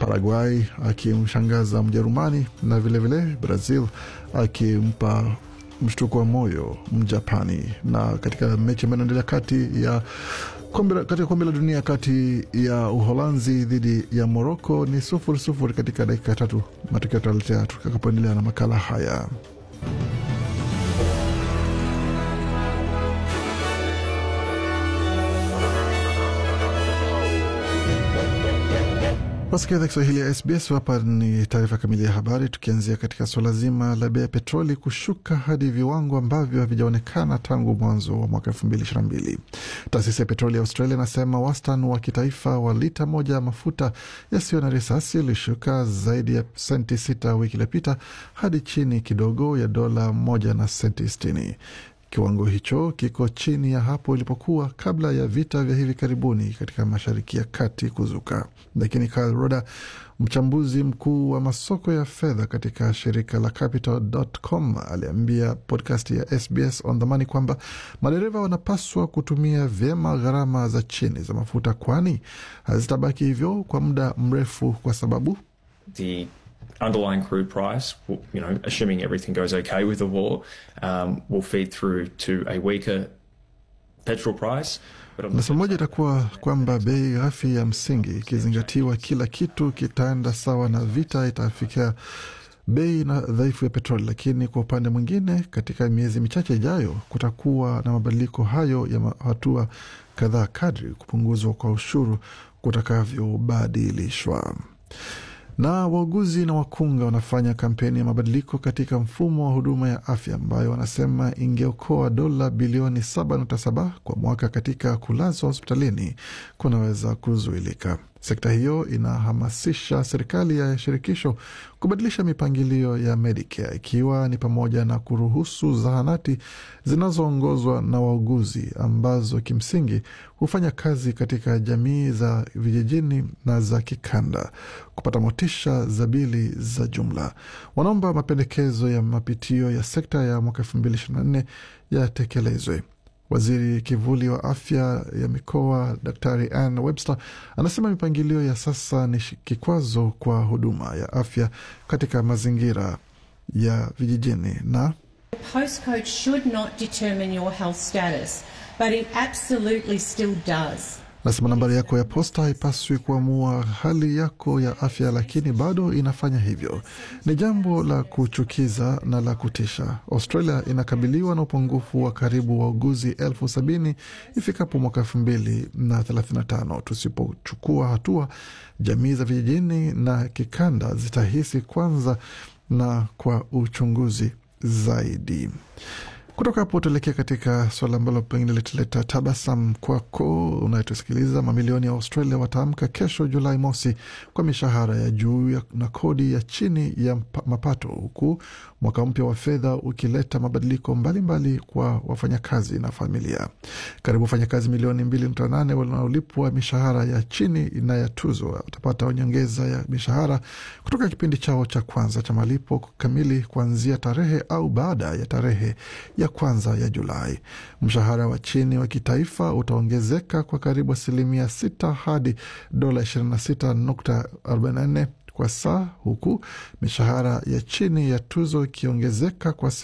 Paraguay akimshangaza Mjerumani na vilevile vile Brazil akimpa mshtuko wa moyo Mjapani. Na katika mechi ambayo inaendelea kati ya kombe katika kombe la dunia kati ya Uholanzi dhidi ya Moroko ni sufuri sufuri katika dakika tatu. Matokeo tutaletea tutakapoendelea na makala haya. Wasikia idhaa Kiswahili ya SBS. Hapa ni taarifa kamili ya habari, tukianzia katika suala zima la bei ya petroli kushuka hadi viwango ambavyo havijaonekana tangu mwanzo wa mwaka elfu mbili ishirini na mbili. Taasisi ya petroli ya Australia inasema wastani wa kitaifa wa lita moja ya mafuta yasiyo na risasi ilishuka zaidi ya senti sita wiki iliyopita hadi chini kidogo ya dola moja na senti sitini. Kiwango hicho kiko chini ya hapo ilipokuwa kabla ya vita vya hivi karibuni katika Mashariki ya Kati kuzuka. Lakini Kyle Roda, mchambuzi mkuu wa masoko ya fedha katika shirika la Capital.com, aliambia podcast ya SBS on the Money kwamba madereva wanapaswa kutumia vyema gharama za chini za mafuta, kwani hazitabaki hivyo kwa muda mrefu kwa sababu the underlying crude price, you know, assuming everything goes okay with the war, um, will feed through to a weaker petrol price. Nasema moja itakuwa kwamba bei ghafi ya msingi ikizingatiwa, kila kitu kitaenda sawa na vita itafikia bei na dhaifu ya petroli. Lakini kwa upande mwingine, katika miezi michache ijayo kutakuwa na mabadiliko hayo ya hatua kadhaa kadri kupunguzwa kwa ushuru kutakavyobadilishwa na wauguzi na wakunga wanafanya kampeni ya mabadiliko katika mfumo wa huduma ya afya ambayo wanasema ingeokoa dola bilioni 7.7 kwa mwaka katika kulazwa hospitalini kunaweza kuzuilika. Sekta hiyo inahamasisha serikali ya shirikisho kubadilisha mipangilio ya Medicare ikiwa ni pamoja na kuruhusu zahanati zinazoongozwa na wauguzi ambazo kimsingi hufanya kazi katika jamii za vijijini na za kikanda kupata motisha za bili za jumla. Wanaomba mapendekezo ya mapitio ya sekta ya mwaka elfu mbili ishirini na nne yatekelezwe. Waziri kivuli wa afya ya mikoa Daktari Ann Webster anasema mipangilio ya sasa ni kikwazo kwa huduma ya afya katika mazingira ya vijijini na postcode should not determine your health status, but it absolutely still does. Nasema nambari yako ya posta haipaswi kuamua hali yako ya afya, lakini bado inafanya hivyo. Ni jambo la kuchukiza na la kutisha. Australia inakabiliwa na upungufu wa karibu wauguzi elfu sabini ifikapo mwaka elfu mbili na thelathini na tano. Tusipochukua hatua, jamii za vijijini na kikanda zitahisi kwanza na kwa uchunguzi zaidi. Kutoka hapo tuelekea katika suala ambalo pengine litaleta tabasam kwako unayetusikiliza. Mamilioni ya Australia wataamka kesho Julai mosi kwa mishahara ya juu na kodi ya chini ya mapato, huku mwaka mpya wa fedha ukileta mabadiliko mbalimbali mbali kwa wafanyakazi na familia. Karibu wafanyakazi milioni mbili nukta nane wanaolipwa mishahara ya chini na ya tuzo watapata nyongeza ya mishahara kutoka kipindi chao cha kwanza cha malipo kamili kuanzia tarehe au baada ya tarehe ya kwanza ya Julai. Mshahara wa chini wa kitaifa utaongezeka kwa karibu asilimia sita hadi dola 26.44 kwa saa, huku mishahara ya chini ya tuzo ikiongezeka kwa